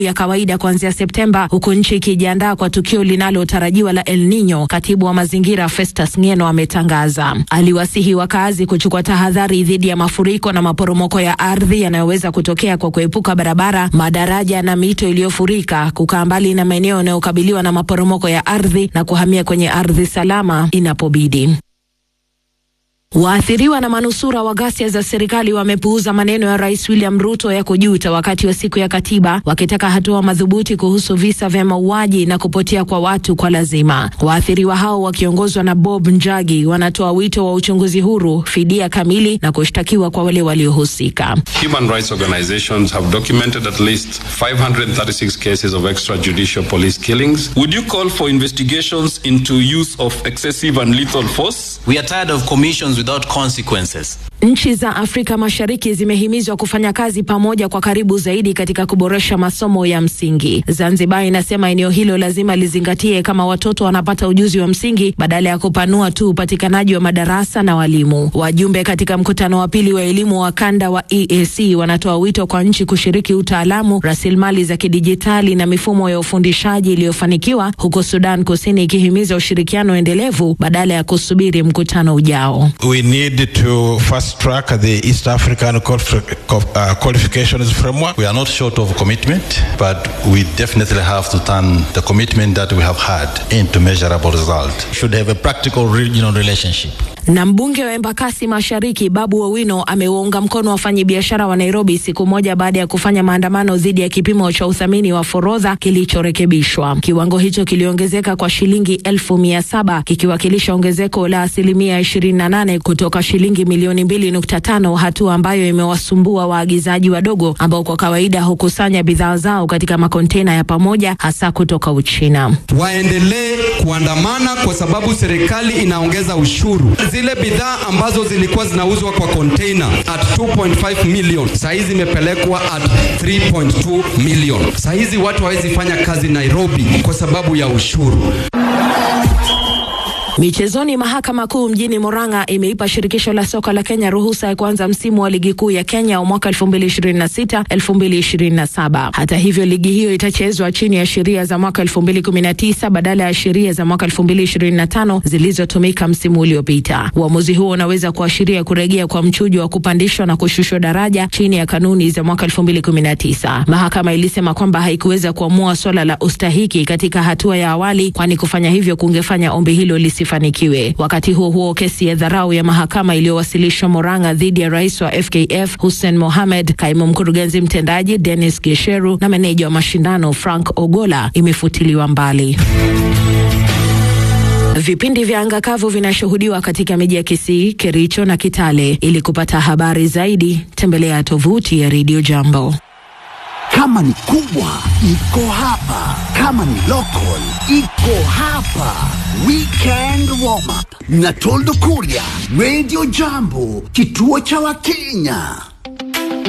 ya kawaida kuanzia Septemba, huku nchi ikijiandaa kwa tukio linalotarajiwa la El Nino. Katibu wa mazingira Festus Ngeno ametangaza. Aliwasihi wakazi kuchukua tahadhari dhidi ya mafuriko na maporomoko ya ardhi yanayoweza kutokea kwa kuepuka barabara, madaraja na mito iliyofurika, kukaa mbali na maeneo yanayokabiliwa na maporomoko ya ardhi na kuhamia kwenye ardhi salama inapobidi. Waathiriwa na manusura wa ghasia za serikali wamepuuza maneno ya Rais William Ruto ya kujuta wakati wa siku ya katiba, wakitaka hatua madhubuti kuhusu visa vya mauaji na kupotea kwa watu kwa lazima. Waathiriwa hao wakiongozwa na Bob Njagi wanatoa wito wa uchunguzi huru, fidia kamili na kushtakiwa kwa wale waliohusika. Human rights organizations have documented at least 536 cases of extrajudicial police killings. Would you call for investigations into use of excessive and lethal force? We are tired of commissions without consequences. Nchi za Afrika Mashariki zimehimizwa kufanya kazi pamoja kwa karibu zaidi katika kuboresha masomo ya msingi. Zanzibar inasema eneo hilo lazima lizingatie kama watoto wanapata ujuzi wa msingi badala ya kupanua tu upatikanaji wa madarasa na walimu. Wajumbe katika mkutano wa pili wa elimu wa kanda wa EAC wanatoa wito kwa nchi kushiriki utaalamu, rasilimali za kidijitali na mifumo ya ufundishaji iliyofanikiwa, huko Sudan Kusini ikihimiza ushirikiano endelevu badala ya kusubiri mkutano ujao. We need to fast track the East African qualifi- uh, qualifications framework. We are not short of commitment, but we definitely have to turn the commitment that we have had into measurable result. Should have a practical regional relationship. Na mbunge wa Embakasi Mashariki Babu Owino amewaunga mkono wafanyabiashara wa Nairobi siku moja baada ya kufanya maandamano dhidi ya kipimo cha uthamini wa forodha kilichorekebishwa. Kiwango hicho kiliongezeka kwa shilingi elfu mia saba kikiwakilisha ongezeko la asilimia ishirini na nane kutoka shilingi milioni mbili nukta tano hatua ambayo imewasumbua waagizaji wadogo ambao kwa kawaida hukusanya bidhaa zao katika makontena ya pamoja hasa kutoka Uchina. Waendelee kuandamana kwa sababu serikali inaongeza ushuru. Zile bidhaa ambazo zilikuwa zinauzwa kwa container at 2.5 million saa hizi zimepelekwa at 3.2 million. Saa hizi watu hawezi fanya kazi Nairobi kwa sababu ya ushuru. Michezoni, mahakama kuu mjini Murang'a imeipa shirikisho la soka la Kenya ruhusa ya kuanza msimu wa ligi kuu ya Kenya wa mwaka 2026 2027. Hata hivyo, ligi hiyo itachezwa chini ya sheria za mwaka 2019 badala ya sheria za mwaka 2025 zilizotumika msimu uliopita. Uamuzi huo unaweza kuashiria kurejea kwa mchujo wa kupandishwa na kushushwa daraja chini ya kanuni za mwaka 2019. Mahakama ilisema kwamba haikuweza kuamua swala la ustahiki katika hatua ya awali, kwani kufanya hivyo kungefanya ombi hilo lisifanikiwe. Wakati huo huo, kesi ya dharau ya mahakama iliyowasilishwa Murang'a dhidi ya rais wa FKF Hussein Mohamed, kaimu mkurugenzi mtendaji Dennis Gesheru na meneja wa mashindano Frank Ogola imefutiliwa mbali. Vipindi vya anga kavu vinashuhudiwa katika miji ya Kisii, Kericho na Kitale. Ili kupata habari zaidi, tembelea tovuti ya Radio Jambo. Kama ni kubwa iko hapa, kama ni local iko hapa. Weekend warm up na Toldo Kuria, Radio Jambo, kituo cha Wakenya.